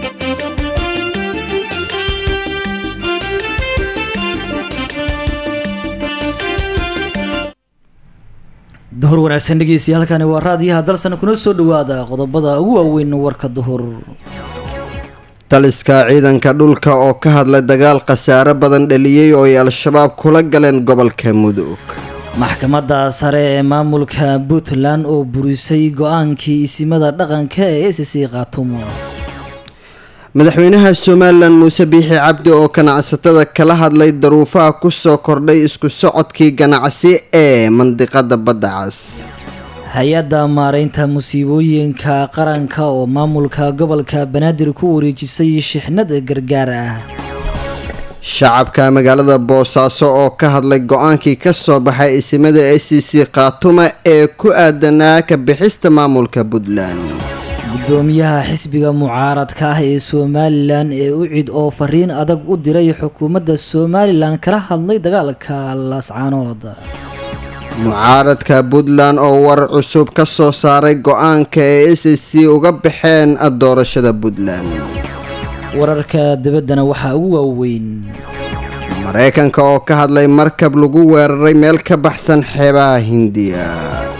duhur wanaagsan dhegeystayaal halkani waa raadiyaha dalsan kuna soo dhawaada qodobada ugu waaweyn warka duhur taliska ciidanka dhulka oo ka hadlay dagaal khasaare badan dhaliyey oo ay al-shabaab kula galeen gobolka mudug maxkamadda sare ee maamulka puntland oo burisay go-aankii isimada dhaqanka ee s c khaatumo madaxweynaha somalilan muuse biixi cabdi oo ganacsatada kala hadlay daruufaha kusoo kordhay isku socodkii ganacsi ee mandiqada badda cas hay-adda maareynta musiibooyinka qaranka oo maamulka gobolka banaadir ku wareejisay shixnad gargaar ah shacabka magaalada boosaaso oo ka hadlay go-aankii kasoo baxay isimada a c c khaatuma ee ku aadanaa ka bixista maamulka puntland gudoomiyaha xisbiga mucaaradka ah ee somalilan ee ucid oo fariin adag u diray xukuumadda somalilan kala hadlay dagaalka laascaanood mucaaradka puntland oo warar cusub ka soo saaray go-aanka ee s c uga baxeen doorashada puntland wararka dibaddana waxaa ugu waaweyn mareykanka oo ka hadlay markab lagu weeraray meel ka baxsan xeebaha hindiya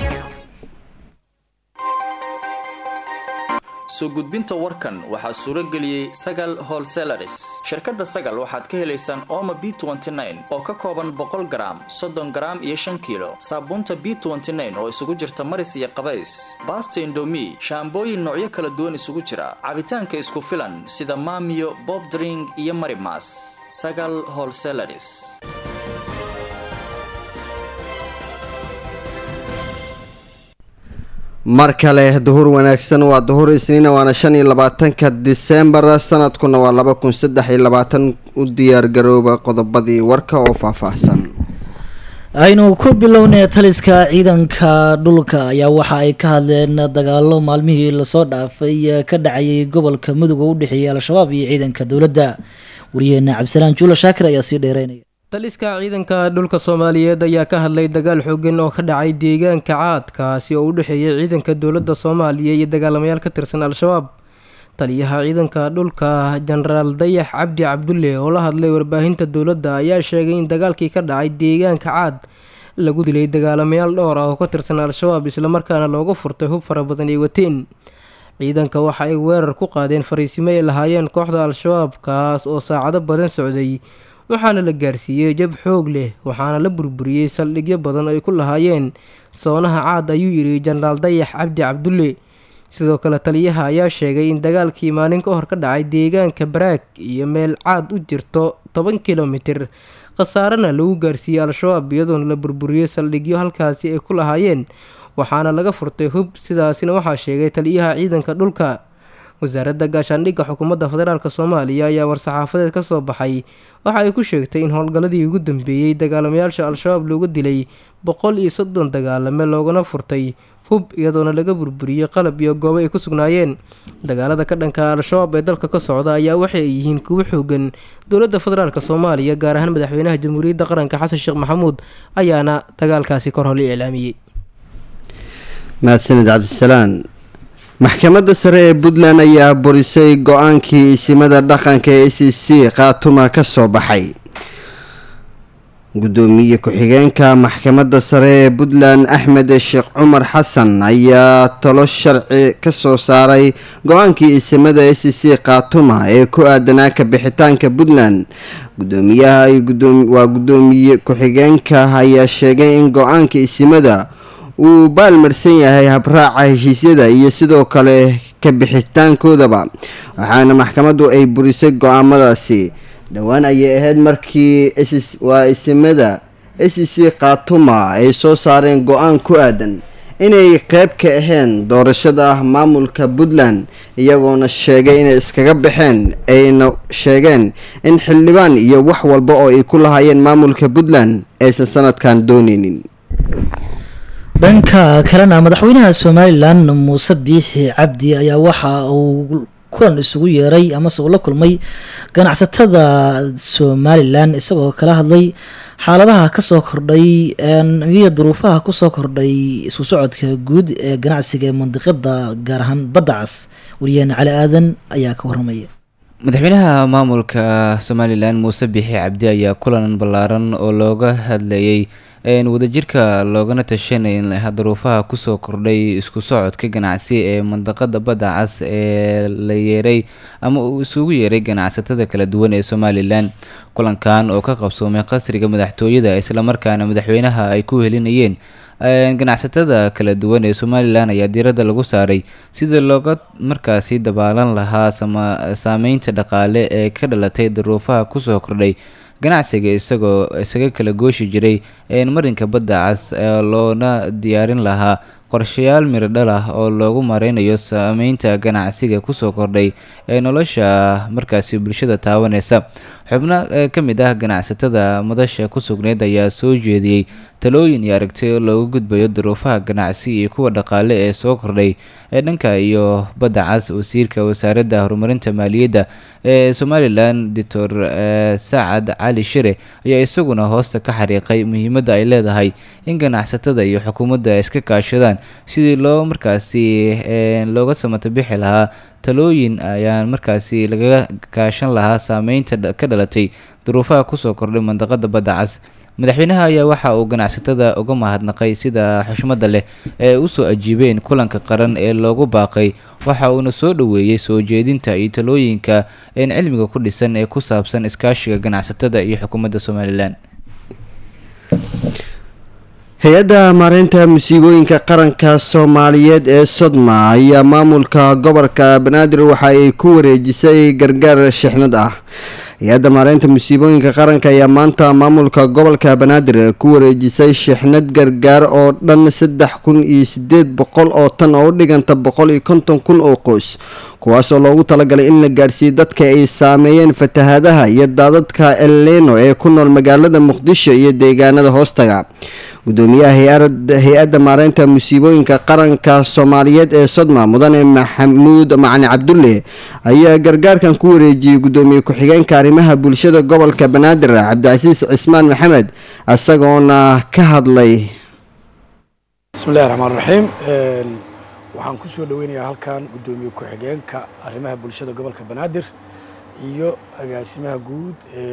soo gudbinta warkan waxaa suuro geliyey sagal holselaris shirkadda sagal waxaad ka helaysaan ooma b oo ka kooban boqol garaam soddon garaam iyo shan kiilo saabuunta b oo isugu jirta maris iyo qabays baasta indomi shaambooyin noocyo kala duwan isugu jira cabitaanka isku filan sida maamiyo bobdring iyo marimas sagal holselaris mar kale duhur wanaagsan waa duhur isniina waana shan iyo labaatanka disembar sanadkuna waa laba kun saddex iyo labaatan u diyaargarooba qodobadii warka oo faahfaahsan aynu ku bilownay taliska ciidanka dhulka ayaa waxa ay ka hadleen dagaalo maalmihii lasoo dhaafay ka dhacayay gobolka mudug oo u dhexeeyay al-shabaab iyo ciidanka dowladda wariyaheena cabdisalaan juula shaakir ayaa sii dheereynaya taliska ciidanka dhulka soomaaliyeed ayaa ka hadlay dagaal xoogan oo ka dhacay deegaanka caadkaasi oo u dhexeeyay ciidanka dowladda soomaaliya iyo dagaalamayaal ka tirsan al-shabaab taliyaha ciidanka dhulka jenaraal dayax cabdi cabdulle oo la hadlay warbaahinta dowladda ayaa sheegay in dagaalkii ka dhacay deegaanka caad lagu dilay dagaalamayaal dhowr ah oo ka tirsan al-shabaab islamarkaana looga furtay hub fara badan ay wateen ciidanka waxa ay weerar ku qaadeen fariisimo ay lahaayeen kooxda al-shabaab kaas oo saacado badan socday waxaana la gaarsiiyey jab xoog leh waxaana la burburiyey saldhigyo badan oo ay ku lahaayeen soonaha caad ayuu yidhi jenaraal dayax cabdi cabdulle sidoo kale taliyaha ayaa sheegay in dagaalkii maalin ka hor ka dhacay deegaanka baraag iyo meel caad u jirto toban kilomitir khasaarena lagu gaarsiiyey al-shabaab iyadoona la burburiyey saldhigyo halkaasi ay ku lahaayeen waxaana laga furtay hub sidaasina waxaa sheegay taliyaha ciidanka dhulka wasaaradda gaashaandhigga xukuumadda federaalk soomaaliya ayaa war-saxaafadeed ka soo baxay waxa ay ku sheegtay in howlgalladii ugu dambeeyey dagaalamayaasha al-shabaab looga dilay boqol iyo soddon dagaalame loogana furtay hub iyadoona laga burburiyey qalab iyo goobo ay ku sugnaayeen dagaalada ka dhanka al-shabaab ee dalka ka socda ayaa waxay yihiin kuwo xoogan dowladda federaalk soomaaliya gaar ahaan madaxweynaha jamhuuriyadda qaranka xasan sheekh maxamuud ayaana dagaalkaasi kor hole iclaamiyey mahadsanid cabdisalaan maxkamadda sare ee puntland ayaa burisay go-aankii isimada dhaqanka ee c c khaatuma ka soo baxay gudoomiye ku-xigeenka maxkamadda sare ee puntland axmed sheekh cumar xasan ayaa talo sharci ka soo saaray go-aankii isimada e c c khaatuma ee ku aadanaa ka bixitaanka puntland gudoomiyaha waa gudoomiye ku-xigeenka ayaa sheegay in go-aanka isimada uu baalmarsan yahay habraaca heshiisyada iyo sidoo kale ka bixitaankoodaba waxaana maxkamaddu ay burisay go-aamadaasi dhowaan ayay ahayd markii waa isimada s c khaatuma ay soo saareen go-aan ku aadan inay qeyb ka ahayn doorashada maamulka puntland iyagoona sheegay inay iskaga baxeen ayna sheegeen in xildhibaan iyo wax walba oo ay ku lahaayeen maamulka puntland aysan sanadkan dooneynin dhanka kalena madaxweynaha somalilan muuse biixi cabdi ayaa waxa uu kulan isugu yeeray amase uu la kulmay ganacsatada somalilan isagoo kala hadlay xaaladaha kasoo kordhay iyo duruufaha kusoo kordhay isku socodka guud ee ganacsiga ee mandiqada gaar ahaan badda cas wariyaheena cali aadan ayaa ka waramaya madaxweynaha maamulka somalilan muuse bixi cabdi ayaa kulan ballaaran oo looga hadlayay wadajirka loogana tashanay duruufaha kusoo kordhay isku socodka ganacsi ee mandaqada badda cas ee la yeeray ama uu isugu yeeray ganacsatada kala duwan ee somalilan kulankan oo ka qabsoomay qasriga madaxtooyada islamarkaana madaxweynaha ay ku helinayeen ganacsatada kala duwan ee somalilan ayaa diiradda lagu saaray sidii looga markaasi dabaalan lahaa saameynta dhaqaale ee ka dhalatay duruufaha kusoo kordhay ganacsiga isagoo isaga kala gooshi jiray marinka badda cas loona diyaarin lahaa qorshayaal miradhal ah oo loogu mareynayo saameynta ganacsiga kusoo kordhay ee nolosha markaasi bulshada taabaneysa xubno ka mid ah ganacsatada madasha ku sugneyd ayaa soo jeediyey talooyin iyo aragtiyo loogu gudbayo duruufaha ganacsi iyo kuwa dhaqaale ee soo kordhay ee dhanka iyo badda cas wasiirka wasaaradda horumarinta maaliyadda ee somalilan doctor sacad cali shire ayaa isaguna hoosta ka xariiqay muhiimadda ay leedahay in ganacsatada iyo xukuumadda ay iska kaashadaan sidii loo markaasi looga samata bixi lahaa talooyin ayaan markaasi lagaga kaashan lahaa saameynta ka dhalatay duruufaha kusoo kordhay mandaqada badda cas madaxweynaha ayaa waxa uu ganacsatada uga mahadnaqay sida xushmadda leh ee usoo ajiibeen kulanka qaran ee loogu baaqay waxa uuna soo dhoweeyey soo jeedinta iyo talooyinka een cilmiga ku dhisan ee ku saabsan iskaashiga ganacsatada iyo xukuumadda somalilan hay-adda maareynta musiibooyinka qaranka soomaaliyeed ee sodma ayaa maamulka gobolka banaadir waxa ay ku wareejisay gargaar shixnad ah hay-adda maareynta musiibooyinka qaranka ayaa maanta maamulka gobolka banaadir ku wareejisay shixnad gargaar oo dhan saddex kun iyo sideed boqol oo tan oo u dhiganta boqol iyo konton kun oo qoys kuwaasoo loogu talagalay in la gaadhsiiyo dadka ay saameeyeen fatahaadaha iyo daadadka eleno ee ku nool magaalada muqdisho iyo deegaanada hoostaga gudoomiyaha hay-adda maareynta musiibooyinka qaranka soomaaliyeed ee sodma mudane maxamuud macali cabdulle ayaa gargaarkan ku wareejiyey gudoomiye ku-xigeenka arrimaha bulshada gobolka banaadir cabdicasiis cismaan maxamed isagoona ka hadlay bismillahi raxmaan raxiim waxaan ku soo dhoweynayaa halkan gudoomiye ku-xigeenka arrimaha bulshada gobolka banaadir iyo agaasimaha guud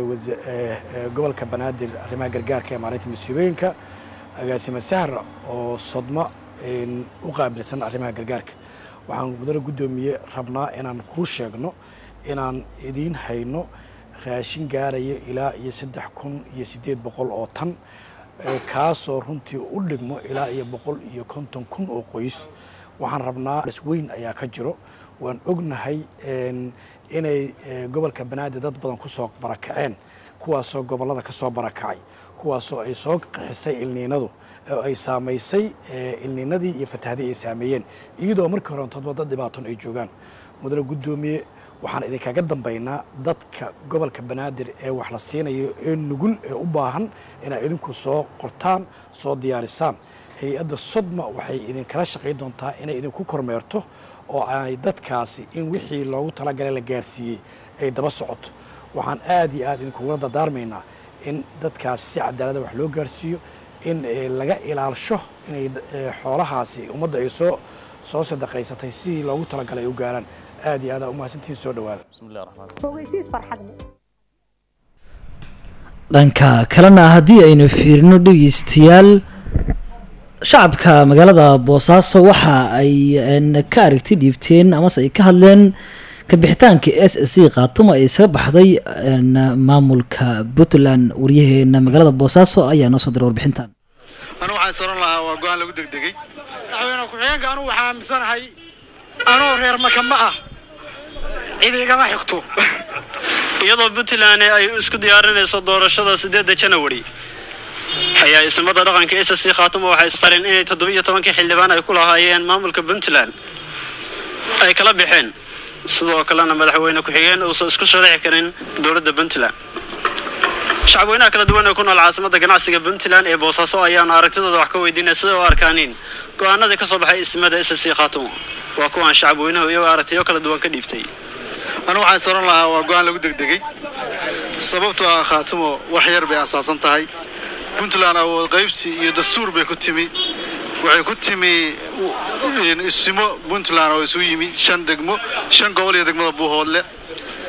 ee gobolka banaadir arrimaha gargaarka ee maareynta musiibooyinka agaasime sahra oo sodma u qaabilsan arrimaha gargaarka waxaan mudane guddoomiye rabnaa inaan kuu sheegno inaan idiin hayno raashin gaaraya ilaa iyo saddex kun iyo siddeed boqol oo tan kaasoo runtii u dhigmo ilaa iyo boqol iyo konton kun oo qoys waxaan rabnaa weyn ayaa ka jiro waan ognahay inay gobolka banaadir dad badan ku soo barakaceen kuwaasoo gobollada ka soo barakacay kuwaasoo ay soo qixisay ilniinadu oo ay saamaysay ilniinadii iyo fatahdii ay saameeyeen iyadoo markii horentoodba dad dhibaatoon ay joogaan mudane guddoomiye waxaan idinkaga dambaynaa dadka gobolka banaadir ee wax la siinayo ee nugul ee u baahan inaa idinku soo qortaan soo diyaarisaan hay-adda sodma waxay idinkala shaqayn doontaa inay idinku kormeerto oo ay dadkaasi in wixii loogu talagalay la gaarsiiyey ay daba socoto waxaan aad iyo aad idinkugula dardaarmaynaa in dadkaasi si cadaalada wax loo gaarsiiyo in laga ilaalsho inay xoolahaasi ummadda ay soo soo sadaqaysatay sidii loogu talagalay ay u gaaraan aad iyo aadaa umahadsantihiin soo dhawaada dhanka kalena haddii aynu fiirino dhegeystayaal shacabka magaalada boosaaso waxa ay ka aragti dhiibteen amase ay ka hadleen kabixitaanka s s c khaatuma ay isaga baxday maamulka puntland waryaheena magaalada boosaaso ayaa noo soo diray warbixintan anu waxaan soran lahaa waa go-aan lagu degdegay madaxweyne ku-xigeenka anugu waxaa aaminsanahay anoo reer maka ma ah cid igama xigto iyadoo puntland ay isku diyaarinayso doorashada sideedda janawari ayaa ismada dhaqanka s c khaatuma waxay sareen inay toddobiiyo tobankii xildhibaan ay ku lahaayeen maamulka puntland ay kala baxeen sidoo kalena madaxweyne ku-xigeen uusan isku sharaxi karin dowladda puntland shacabweynaha kala duwan ee ku nool caasimada ganacsiga puntland ee boosaaso ayaana aragtidooda wax ka weydiinaya siday u arkaaniin go-aanadii ka soo baxay ismada s c khaatuma waa kuwaan shacabweynuhu iyagoo aragtiyo kala duwan ka dhiibtay anu waxaan soran lahaa waa go-aan lagu degdegay sababtoo ah khaatumo wax yar bay asaasan tahay puntland awood qaybsi iyo dastuur bay ku timi waxay ku timi isimo puntland oo isu yimi shan degmo shan gobol iyo degmada buuhoodle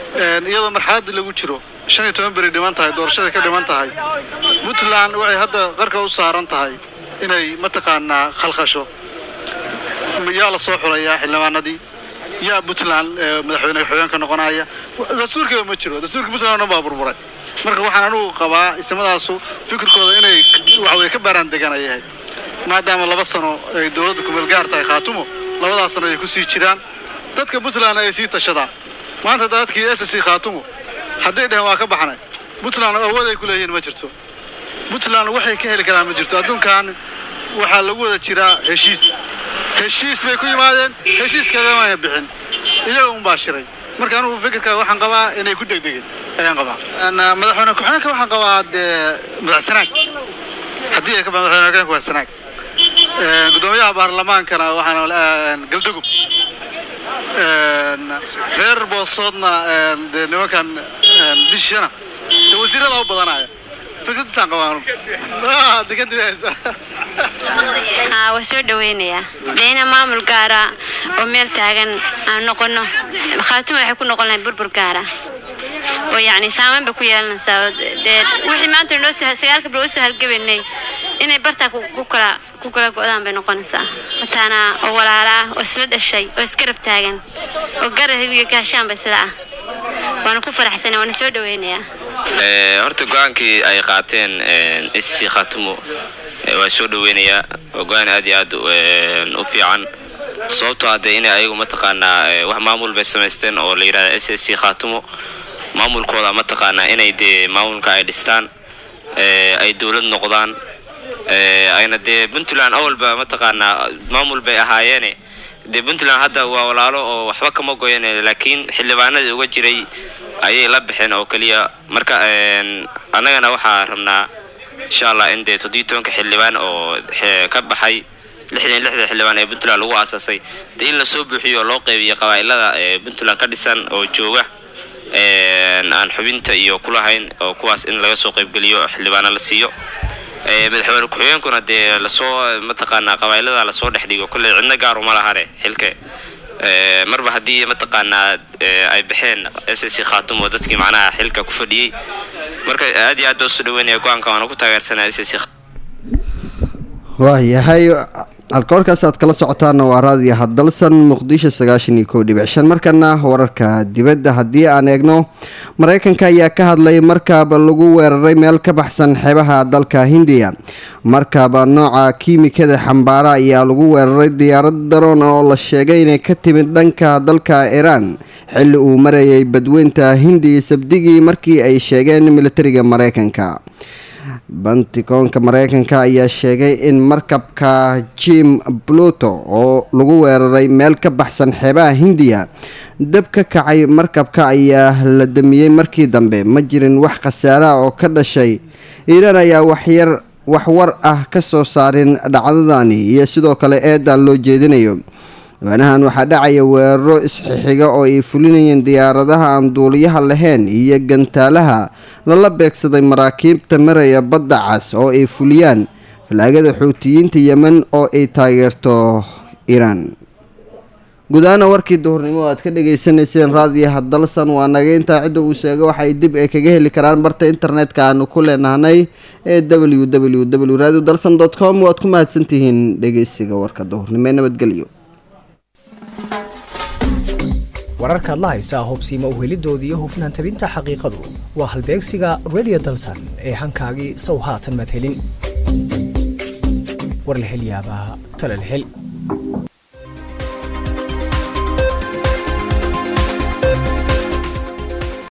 iyadoo marxaladdii lagu jiro shan iyo toban beri dhiman tahay doorashadai ka dhiman tahay puntland waxay hadda qarka u saaran tahay inay mataqaanaa khalkhasho yaa la soo xulayaa xildhibaanadii yaa puntland madaxweyne xogeenka noqonaya dastuurkeeda ma jiro dastuurka puntland oo dhan baa burburay marka waxaan anugu qabaa islamadaasu fikirkooda inay waxaweye ka baaraan degan ay yahay maadaama laba sano ay dowladda kumeel gaar tahay khaatumo labadaas sano ay ku sii jiraan dadka puntland ay sii tashadaan maanta dadkii s c khaatumo hadday dheheen waa ka baxnay puntland awood ay ku leeyihiin ma jirto puntland waxay ka heli karaan ma jirto adduunkan waxaa lagu wada jiraa heshiis heshiis bay ku yimaadeen heshiis kagamana bixin iyaga un baa shiray marka anugu fikirka waxaan qabaa inay ku degdegeen ayaan qabaa madaxweyne ku-xigeenka waxaan qabaa dee madax sanaag haddii ay ka madaxweyne ku-xigeenka waa sanaag gudoomiyaha baarlamaankana waxaan galdugub reer boosoodna dee nimankan dishana dee wasiirada u badanaya fikradiisaan qabaa anugu degadibahaysa haa waa soo dhaweynayaa dee ina maamul gaara oo meel taagan aan noqono khaatuma waxay ku noqon lahayd burbur gaara oo yacni saameyn bay ku yeelanaysaa dee wixii maanta noo soo sagaalka bil usoo halgabaynay inay bartaa ku kala ku kala go-daan bay noqonaysaa mataana oo walaala ah oo isla dhashay oo isgarab taagan oo garab iyo gaashaanba isla ah waana ku faraxsanay waana soo dhaweynayaa horta go-aankii ay qaateen sc khaatumo waa soo dhaweynayaa waa go-aan aad iyo aad u fiican sababtoo hadee inay ayagu mataqaanaa wax maamul bay samaysteen oo la yidhahda s s c khaatumo maamulkooda mataqaanaa inay dee maamulka ay dhistaan ay dowlad noqdaan ayna dee puntland awalba mataqaanaa maamul bay ahaayeene dee puntland hadda waa walaalo oo waxba kama goyan laakiin xildhibaanadii uga jiray ayay la baxeen oo keliya marka annagana waxaa rabnaa insha allah in dee toddobiyi tobanka xildhibaan oo ka baxay lixdan lixda xildhibaan ee puntland lagu aasaasay dee in lasoo buuxiyo oo loo qeybiyo qabaa'ilada ee puntland ka dhisan oo jooga aan xubinta iyo kulahayn oo kuwaas in laga soo qaybgeliyo xildhibaana la siiyo madaxweyne ku-xigeenkuna dee lasoo mataqaanaa qabaa'ilada lasoo dhex dhigo kolley cidna gaaru ma lahane xilke marba haddii mataqaanaa ay baxeen s c khaatumo dadkii macnaha xilka ku fadhiyey marka aad iyo aad baa usoo dhaweynaya go-aanka waana ku taageersanaa s c waayahay alkoorkaas aad kala socotaana waa raadiyo hadalsan muqdisho sagaashan iyo kow dhibic shan markana wararka dibadda haddii aan eegno mareykanka ayaa ka hadlay markaaba lagu weeraray meel ka baxsan xeebaha dalka hindiya markaaba nooca kiimikada xambaara ayaa lagu weeraray diyaarad daroon oo la sheegay inay ka timid dhanka dalka iiraan xilli uu marayay badweynta hindiya sabdigii markii ay sheegeen militariga mareykanka bantikoonka mareykanka ayaa sheegay in markabka jim pluto oo lagu weeraray meel ka baxsan xeebaha hindiya dab ka kacay markabka ayaa la damiyey markii dambe ma jirin wax khasaaraha oo ka dhashay iiraan ayaa waxyar waxwar ah ka soo saarin dhacdadani iyo sidoo kale eedan loo jeedinayo waanahan waxaa dhacaya weeraro isxixiga oo ay fulinayeen diyaaradaha aan duuliyaha lahayn iyo gantaalaha lala beegsaday maraakiibta maraya badda cas oo ay fuliyaan falaagada xuutiyiinta yemen oo ay taageerto iiraan gudahaana warkii duhurnimo aad ka dhagaysanayseen raadiyaha dalsan waa naga intaa cidda uu sheegay waxay dib ay kaga heli karaan barta internetka aanu ku leenahnay ee w w w radio dalsan dot com waad ku mahadsantihiin dhegeysiga warka duhurnimo ee nabadgelyo wararkaad la haysaa hubsiima uhelidoodii iyo hufnaan tabinta xaqiiqadu waa halbeegsiga radio dalsan ee hankaagii sow haatan madhelin war la hel yaabaa tala la hel